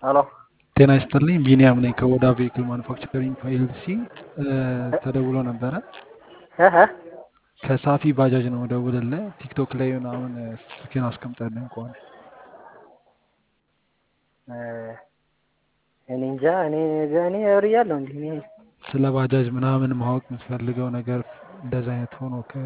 ሄሎ ጤና ይስጥልኝ ቢኒያም ነኝ ከኦዳ ቬሂክል ማኑፋክቸሪንግ ፒኤልሲ ተደውሎ ነበረ እህ ከሳፊ ባጃጅ ነው ደውልልህ ቲክቶክ ላይ ምናምን ስልክህን አስቀምጠልኝ ከሆነ እኔ እንጃ እኔ እኔ እርያለሁ እንዲህ እኔ ስለ ባጃጅ ምናምን ማወቅ የምትፈልገው ነገር እንደዚ አይነት ሆኖ ከ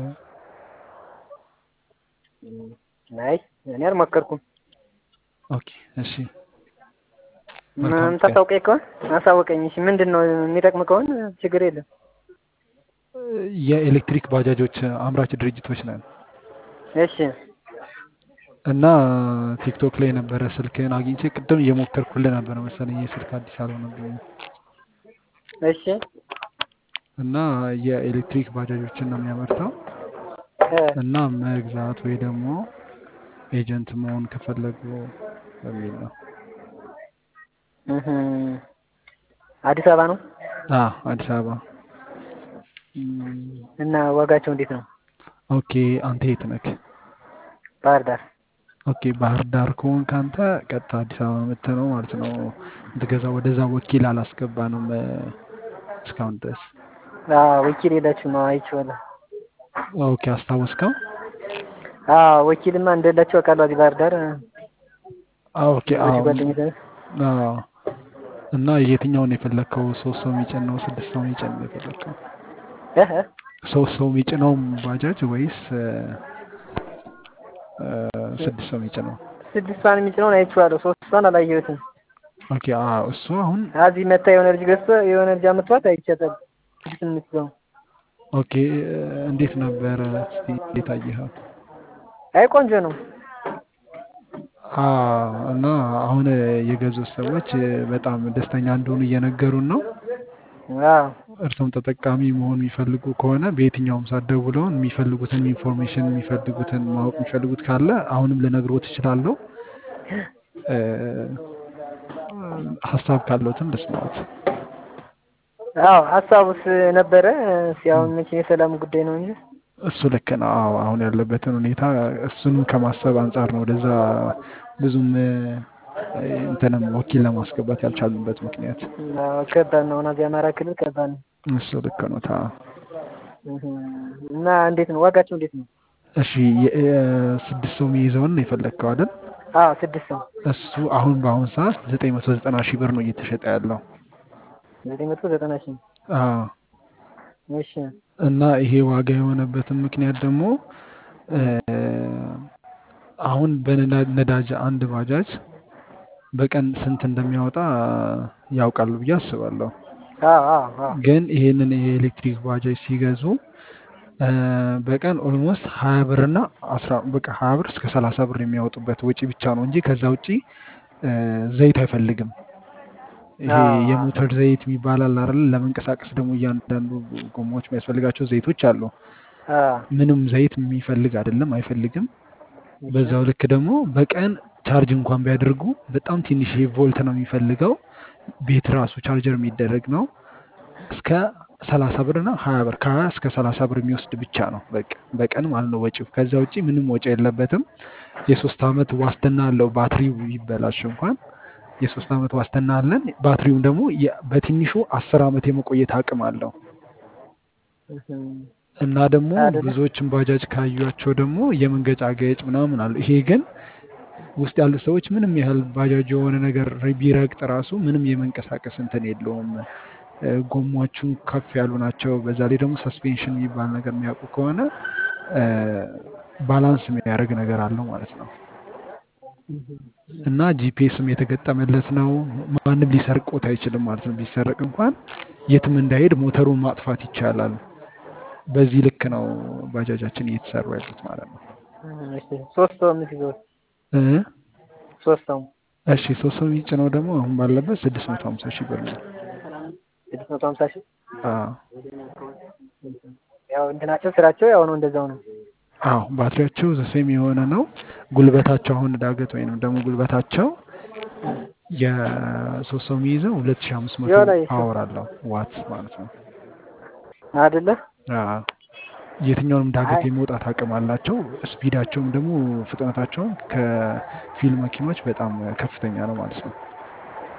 አይ እኔ አልሞከርኩም። ኦኬ እሺ መልካም ምን ታሳውቀኝ ከሆነ አሳውቀኝ። እሺ ምንድን ነው የሚጠቅም ከሆነ ችግር የለም። የኤሌክትሪክ ባጃጆች አምራች ድርጅቶች ነን እሺ እና ቲክቶክ ላይ የነበረ ስልክህን አግኝቼ ቅድም እየሞከርኩልህ ነበረ መሰለኝ የስልክ አዲስ አልሆነብኝም እሺ እና የኤሌክትሪክ ባጃጆችን ነው የሚያመርተው እ እና መግዛት ወይ ደግሞ ኤጀንት መሆን ከፈለጉ በሚል ነው። እህ አዲስ አበባ ነው አ አዲስ አበባ። እም፣ እና ዋጋቸው እንዴት ነው? ኦኬ አንተ የት ነክ? ባህር ዳር ኦኬ ባህር ዳር ከሆንክ አንተ ቀጥታ አዲስ አበባ መጥተህ ነው ማለት ነው የምትገዛው። ወደዛ ወኪል አላስገባንም እ፣ እስካሁን ድረስ። አዎ ወኪል የላችሁ ነው አይቼዋለሁ። ኦኬ አስታወስከው? አዎ ወኪልማ እንደሌላችሁ አውቃለሁ። እዚህ ባህር ዳር አ፣ ኦኬ ብዙ አዎ ጓደኞች አዎ። እና የትኛውን የፈለግከው? ሶስት ሰው የሚጭን ነው ስድስት ሰው የሚጭን ነው የፈለግከው? እህ ሶስት ሰው የሚጭነው ባጃጅ ወይስ እ፣ እ፣ ስድስት ሰው የሚጭነው? ስድስቷን የሚጭነውን አይቼዋለሁ። ሶስቷን አላየሁትም። ኦኬ አዎ እሱ አሁን እዚህ መታ የሆነ ልጅ ገዝቶ የሆነ ልጅ አመቷት አይቻታል። ስድስት የምትይዘው ኦኬ እ፣ እንዴት ነበረ? እስቲ እንዴት አየኸው? አይ ቆንጆ ነው። አ እና አሁን የገዙት ሰዎች እ፣ በጣም ደስተኛ እንደሆኑ እየነገሩን ነው። አዎ እርሶም ተጠቃሚ መሆን የሚፈልጉ ከሆነ በየትኛውም ሰዓት ደውለውን የሚፈልጉትን ኢንፎርሜሽን የሚፈልጉትን ማወቅ የሚፈልጉት ካለ አሁንም ልነግሮት እችላለሁ። እ፣ ሀሳብ ካለዎትም ልስማዎት። አዎ ሀሳቡስ ነበረ። እስኪ አሁን መቼም የሰላም ጉዳይ ነው እንጂ እሱ ልክ ነው። አዎ አሁን ያለበትን ሁኔታ እሱንም ከማሰብ አንጻር ነው ወደዛ ብዙም እ፣ እንትንም ወኪል ለማስገባት ያልቻሉበት ምክንያት አዎ፣ ከባድ ነው። እዚህ አማራ ክልል ከባድ ነው። እሱ ልክ ነው። ታ እህ እና እንዴት ነው ዋጋቸው? እንዴት ነው? እሺ የ- እ፣ ስድስት ሰው የሚይዘውን ነው የፈለግከው አይደል? አዎ ስድስት ሰው እሱ አሁን በአሁን ሰዓት ዘጠኝ መቶ ዘጠና ሺህ ብር ነው እየተሸጠ ያለው። ዘጠኝ መቶ ዘጠና ሺህ አዎ እሺ እና ይሄ ዋጋ የሆነበትን ምክንያት ደግሞ እ፣ አሁን በነዳጅ አንድ ባጃጅ በቀን ስንት እንደሚያወጣ ያውቃሉ ብዬ አስባለሁ። አዎ አዎ አዎ ግን ይሄንን የኤሌክትሪክ ባጃጅ ሲገዙ እ፣ በቀን ኦልሞስት ሀያ ብር እና አስራ በቃ ሀያ ብር እስከ ሰላሳ ብር የሚያወጡበት ወጪ ብቻ ነው እንጂ ከዛ ውጪ እ፣ ዘይት አይፈልግም። ይሄ አዎ አዎ የሞተር ዘይት የሚባል አለ አይደል? ለመንቀሳቀስ ደግሞ እያንዳንዱ ጎማዎች የሚያስፈልጋቸው ዘይቶች አሉ። አዎ ምንም ዘይት የሚፈልግ አይደለም፣ አይፈልግም። እሺ በዛው ልክ ደግሞ በቀን ቻርጅ እንኳን ቢያደርጉ በጣም ትንሽ ቮልት ነው የሚፈልገው። ቤት ራሱ ቻርጀር የሚደረግ ነው። እስከ ሰላሳ ብር እና ሀያ ብር ከሀያ እስከ ሰላሳ ብር የሚወስድ ብቻ ነው በቃ በቀን ማለት ነው ወጪው። ከዛ ውጪ ምንም ወጪ የለበትም። የሶስት ዓመት ዋስትና አለው። ባትሪው ቢበላሽ እንኳን የሶስት ዓመት ዋስትና አለን። ባትሪውም ደግሞ የ- በትንሹ አስር ዓመት የመቆየት አቅም አለው እህ እና ደግሞ አይደለ ብዙዎችን ባጃጅ ካዩቸው ደግሞ የመንገጫገጭ ምናምን አሉ። ይሄ ግን ውስጥ ያሉ ሰዎች ምንም ያህል ባጃጅ የሆነ ነገር ቢረግጥ ራሱ ምንም የመንቀሳቀስ እንትን የለውም። እ፣ ጎማዎቹም ከፍ ያሉ ናቸው። በዛ ላይ ደግሞ ሰስፔንሽን የሚባል ነገር የሚያውቁ ከሆነ እ፣ ባላንስ የሚያደርግ ነገር አለው ማለት ነው። እና ጂፒኤስም የተገጠመለት ነው። ማንም ሊሰርቆት አይችልም ማለት ነው። ቢሰረቅ እንኳን የትም እንዳይሄድ ሞተሩን ማጥፋት ይቻላል። በዚህ ልክ ነው ባጃጃችን እየተሰሩ ያሉት ማለት ነው። እሺ ሶስት ሰው የምትይዘው እ ሶስት ሰው እሺ ሶስት ሰው የሚጭነው ደግሞ አሁን ባለበት ስድስት መቶ ሀምሳ ሺህ ብር ነው። ስድስት መቶ ሀምሳ ሺህ አዎ ያው እንትናቸው ስራቸው ያው ነው እንደዛው ነው። አዎ ባትሪያቸው ዘሴም የሆነ ነው። ጉልበታቸው አሁን ዳገት ወይንም ደግሞ ጉልበታቸው የሶስት ሰው የሚይዘው ሁለት ሺህ አምስት መቶ የሆነ ፓወር አለው ዋት ማለት ነው። አይደለ አዎ የትኛውንም ዳገት አይ የመውጣት አቅም አላቸው። ስፒዳቸውም ደግሞ ፍጥነታቸውም ከፊል መኪኖች በጣም ከፍተኛ ነው ማለት ነው።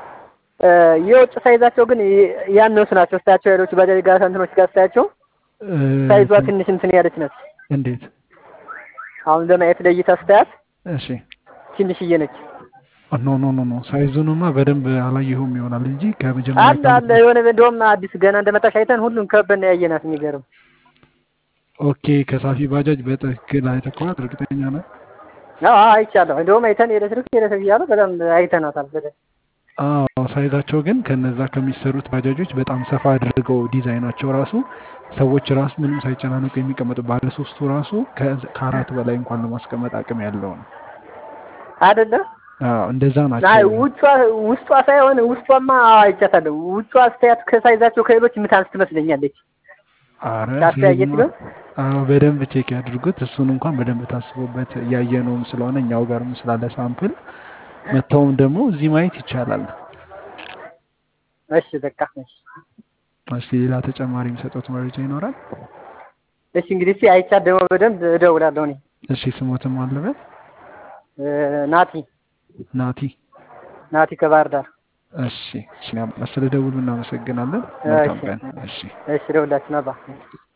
እ፣ የውጭ ሳይዛቸው ግን ይ- ያነሱ ናቸው። ስታያቸው ሌሎች ባጃጅ ጋር እንትኖች ጋር ስታያቸው እ፣ ሳይዟ ትንሽ እንትን ያለች ነች። እንዴት? አሁን ለማየት ለእይታ ስታያት እሺ ትንሽዬ ነች። ኖ ኖ ኖ ኖ ሳይዙንማ በደንብ አላየሁም ይሆናል እንጂ ከመጀመሪያ አለ አለ የሆነ እንደውም አዲስ ገና እንደመጣሽ አይተን ሁሉም ከበን ያየናት። የሚገርም ኦኬ ከሳፊ ባጃጅ በትክክል አይተኸዋል? እርግጠኛ ነህ? አዎ አዎ፣ አይቻለሁ። እንደውም አይተን ኤሌክትሪክ ኤሌክትሪክ እያሉ በጣም አይተናታል በደንብ። አዎ ሳይዛቸው ግን ከነዛ ከሚሰሩት ባጃጆች በጣም ሰፋ አድርገው ዲዛይናቸው ራሱ ሰዎች ራሱ ምንም ሳይጨናነቁ የሚቀመጡ ባለ ሶስቱ ራሱ ከ- ከአራት በላይ እንኳን ለማስቀመጥ አቅም ያለው ነው። አይደለ? አዎ እንደዛ አይ ናቸው። ውጯ ውስጧ ሳይሆን ውስጧማ አይቻታለሁ። ውጯ አስተያየት ከሳይዛቸው ከሌሎች የምታንስ ትመስለኛለች። አረ ታስተያየት እሱንማ ግን አዎ በደንብ ቼክ ያድርጉት። እሱን እንኳን በደንብ ታስቦበት እያየነውም ስለሆነ እኛው ጋርም ስላለ ሳምፕል መጥተውም ደግሞ እዚህ ማየት ይቻላል። እሺ በቃ እሺ እስኪ ሌላ ተጨማሪ የሚሰጡት መረጃ ይኖራል? እሺ እንግዲህ እስኪ አይቻት ደግሞ በደንብ እደውላለሁ እኔ እሺ ስሞትም አለበት እ፣ ናቲ ናቲ። ናቲ ከባህር ዳር። እሺ ስለ ደውሉ እናመሰግናለን። መልካም እሺ ቀን። እሺ እሺ እደውላችሁ ነባ